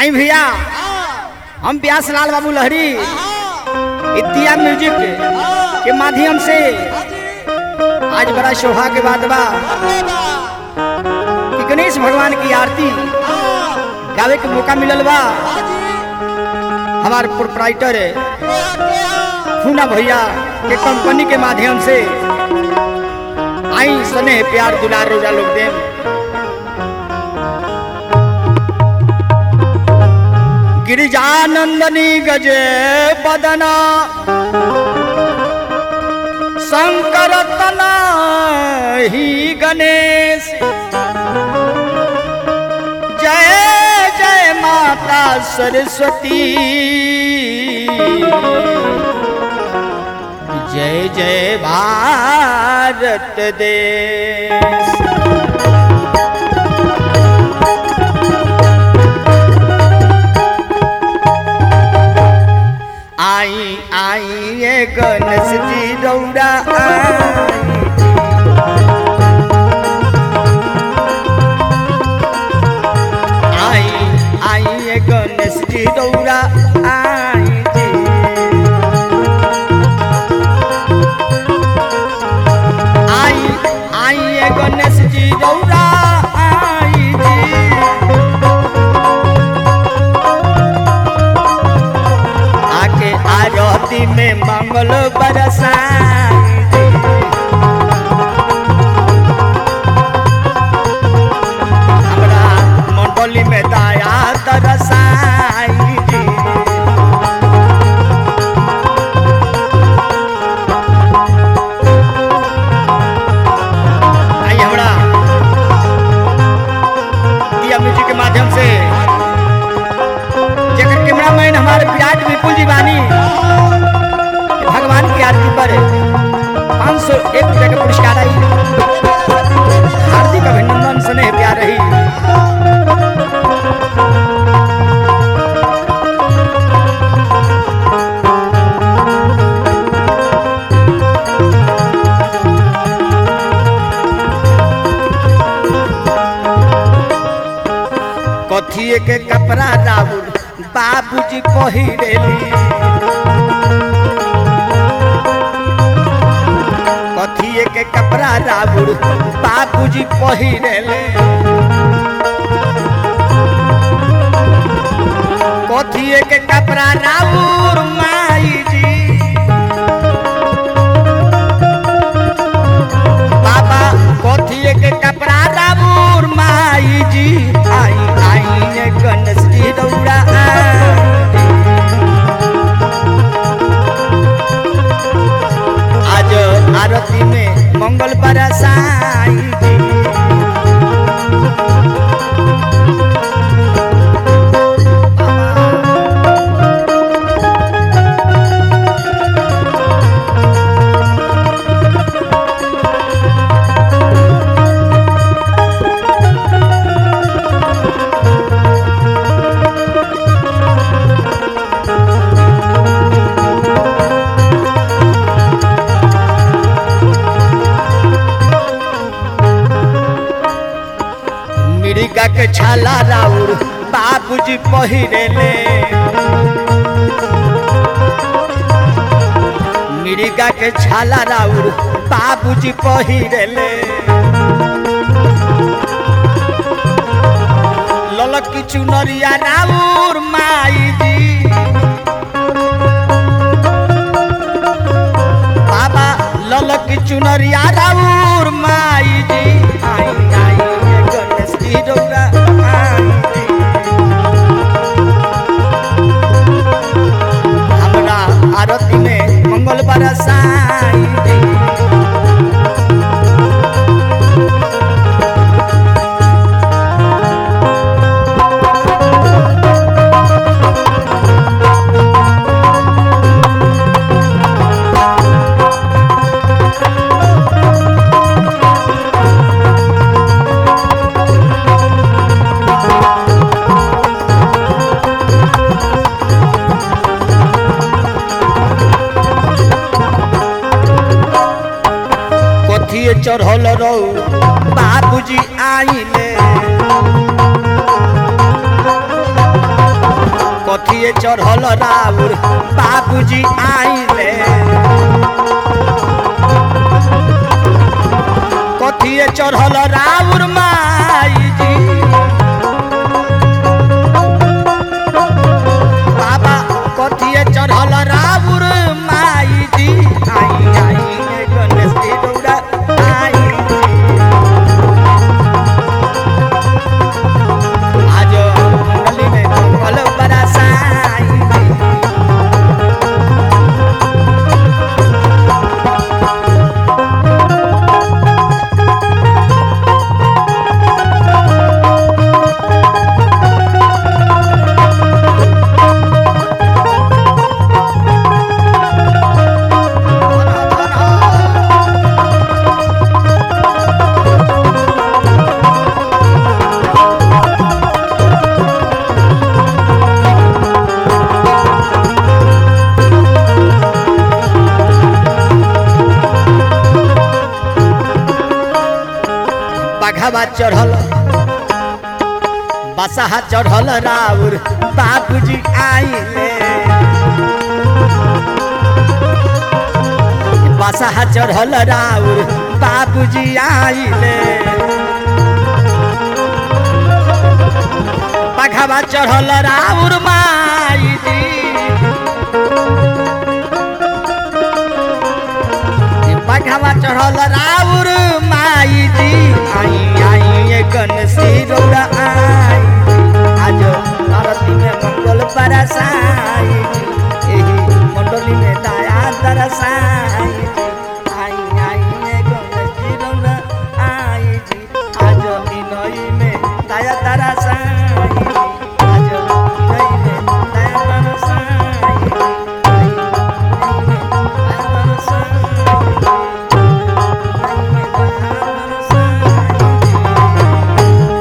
आई भैया हम व्यास लाल बाबू लहरी इतिया म्यूजिक के माध्यम से आज बड़ा शोभा के बाद बा कि गणेश भगवान की आरती गावे के मौका मिलल बा हमार प्रोपराइटर खूना भैया के कंपनी के माध्यम से आई सने प्यार दुलार रोजा लोग देव गिरिजानंदनी गजे बदना शंकर तना ही गणेश जय जय माता सरस्वती जय जय भारत देश आई आई ये गणेश जी रौरा आई आई आई ये गणेश जी रौरा आई जी आई आई ये गणेश जी रौरा आई जी आके आरती में मंगल बरसाई हमरा मंडली में दया तरसाई आई हमरा दिया म्यूजिक के माध्यम से जेकर कैमरामैन हमारे विराट विपुल जी बानी भगवान की आरती पर पाँच सौ एक रुपये का पुरस्कार आई हार्दिक अभिनंदन स्नेह प्यार रही कथिए के कपड़ा राउर बाबूजी पहिरेली कथिए के कपड़ा राउर बाबूजी पहिरेले कथिए के कपड़ा राउर माई जी बाबा कथिए के कपड़ा राउर माई जी आई आई ये गणेश जी दौड़ा आज आरती में मंगल बरसाई जी मिर्गा के छाला राउर बाबूजी पहिरेले मिर्गा के छाला राउर बाबूजी पहिरेले ललक की चुनरिया राउर माई जी बाबा ललक की चुनरिया राउर माई जी आई आई ये गणेश जी रौरा आई जी। हमरा आरती में मंगल बरसाई जी। कथिए चढ़ल रहू बाबूजी आइले कथिए चढ़ल राउर बाबूजी आइले कथिए चढ़ल राउर माई जी बाबा कथिए चढ़ल राउर माई जी आई आई ए गणेश जी रौरा आई आज गली में मंगल बरसाई बाघावा चढ़ल बसहा चढ़ल राउर बाबूजी आइले बसहा चढ़ल राउर बाबूजी आइले बाघावा चढ़ल राउर माई जी बाघावा चढ़ल राउर माई जी आई आई ए गणसी रौरा आई आज आरती में मंगल बरसाई एही मंडली में दया दरसाई आई आई ए गणसी रौरा आई जी आज इनई में दया दरसाई आज इनई में दया दरसाई आई, आई, इनई में दया दरसाई